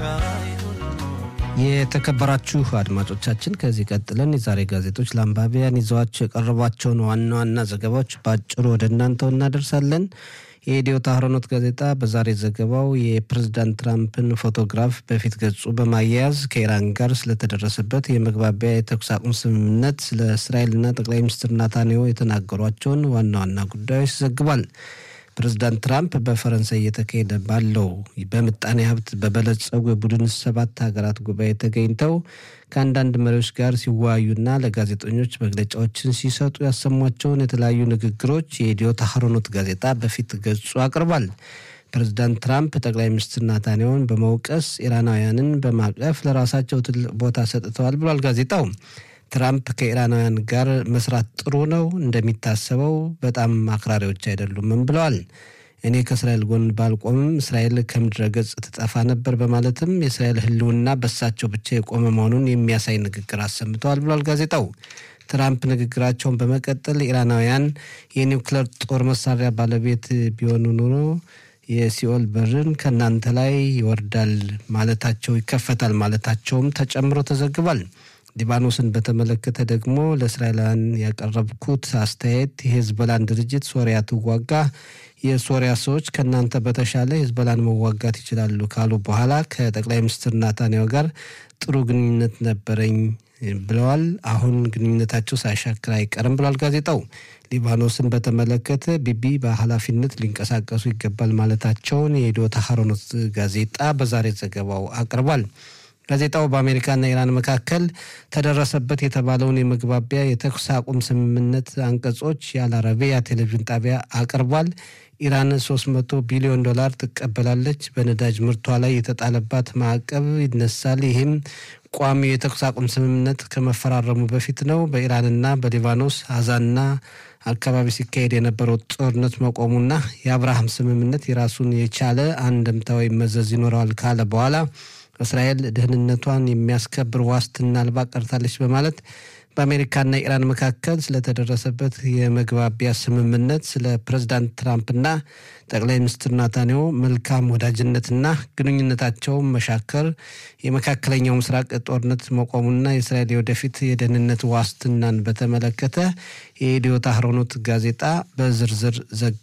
የተከበራችሁ አድማጮቻችን ከዚህ ቀጥለን የዛሬ ጋዜጦች ለአንባቢያን ይዘዋቸው የቀረቧቸውን ዋና ዋና ዘገባዎች በአጭሩ ወደ እናንተው እናደርሳለን። የኢትዮ ታህሮኖት ጋዜጣ በዛሬ ዘገባው የፕሬዝዳንት ትራምፕን ፎቶግራፍ በፊት ገጹ በማያያዝ ከኢራን ጋር ስለተደረሰበት የመግባቢያ የተኩስ አቁም ስምምነት ስለ እስራኤልና ጠቅላይ ሚኒስትር ናታንያሁ የተናገሯቸውን ዋና ዋና ጉዳዮች ዘግቧል። ፕሬዝዳንት ትራምፕ በፈረንሳይ እየተካሄደ ባለው በምጣኔ ሀብት በበለጸጉ የቡድን ሰባት ሀገራት ጉባኤ ተገኝተው ከአንዳንድ መሪዎች ጋር ሲወያዩና ለጋዜጠኞች መግለጫዎችን ሲሰጡ ያሰሟቸውን የተለያዩ ንግግሮች የኢትዮ ታህሮኖት ጋዜጣ በፊት ገጹ አቅርቧል። ፕሬዝዳንት ትራምፕ ጠቅላይ ሚኒስትር ናታንያሁን በመውቀስ ኢራናውያንን በማቀፍ ለራሳቸው ትልቅ ቦታ ሰጥተዋል ብሏል ጋዜጣው። ትራምፕ ከኢራናውያን ጋር መስራት ጥሩ ነው፣ እንደሚታሰበው በጣም አክራሪዎች አይደሉምም ብለዋል። እኔ ከእስራኤል ጎን ባልቆምም እስራኤል ከምድረ ገጽ ትጠፋ ነበር በማለትም የእስራኤል ሕልውና በሳቸው ብቻ የቆመ መሆኑን የሚያሳይ ንግግር አሰምተዋል ብሏል ጋዜጣው። ትራምፕ ንግግራቸውን በመቀጠል ኢራናውያን የኒውክሌር ጦር መሳሪያ ባለቤት ቢሆኑ ኑሮ የሲኦል በርን ከእናንተ ላይ ይወርዳል ማለታቸው ይከፈታል ማለታቸውም ተጨምሮ ተዘግቧል። ሊባኖስን በተመለከተ ደግሞ ለእስራኤላውያን ያቀረብኩት አስተያየት የሄዝቦላን ድርጅት ሶሪያ ትዋጋ፣ የሶሪያ ሰዎች ከእናንተ በተሻለ ሄዝቦላን መዋጋት ይችላሉ ካሉ በኋላ ከጠቅላይ ሚኒስትር ናታንያሁ ጋር ጥሩ ግንኙነት ነበረኝ ብለዋል። አሁን ግንኙነታቸው ሳይሻክር አይቀርም ብሏል ጋዜጣው። ሊባኖስን በተመለከተ ቢቢ በኃላፊነት ሊንቀሳቀሱ ይገባል ማለታቸውን የኢትዮ ታህሮኖት ጋዜጣ በዛሬ ዘገባው አቅርቧል። ጋዜጣው በአሜሪካና ኢራን መካከል ተደረሰበት የተባለውን የመግባቢያ የተኩስ አቁም ስምምነት አንቀጾች የአልአረቢያ ቴሌቪዥን ጣቢያ አቅርቧል። ኢራን 300 ቢሊዮን ዶላር ትቀበላለች። በነዳጅ ምርቷ ላይ የተጣለባት ማዕቀብ ይነሳል። ይህም ቋሚው የተኩስ አቁም ስምምነት ከመፈራረሙ በፊት ነው። በኢራንና በሊባኖስ አዛና አካባቢ ሲካሄድ የነበረው ጦርነት መቆሙና የአብርሃም ስምምነት የራሱን የቻለ አንድምታዊ መዘዝ ይኖረዋል ካለ በኋላ እስራኤል ደህንነቷን የሚያስከብር ዋስትና አልባ ቀርታለች በማለት በአሜሪካና ኢራን መካከል ስለተደረሰበት የመግባቢያ ስምምነት ስለ ፕሬዝዳንት ትራምፕና ጠቅላይ ሚኒስትር ናታንያሁ መልካም ወዳጅነትና ግንኙነታቸውን መሻከር፣ የመካከለኛው ምስራቅ ጦርነት መቆሙና የእስራኤል የወደፊት የደህንነት ዋስትናን በተመለከተ የኢትዮ ታህሮኖት ጋዜጣ በዝርዝር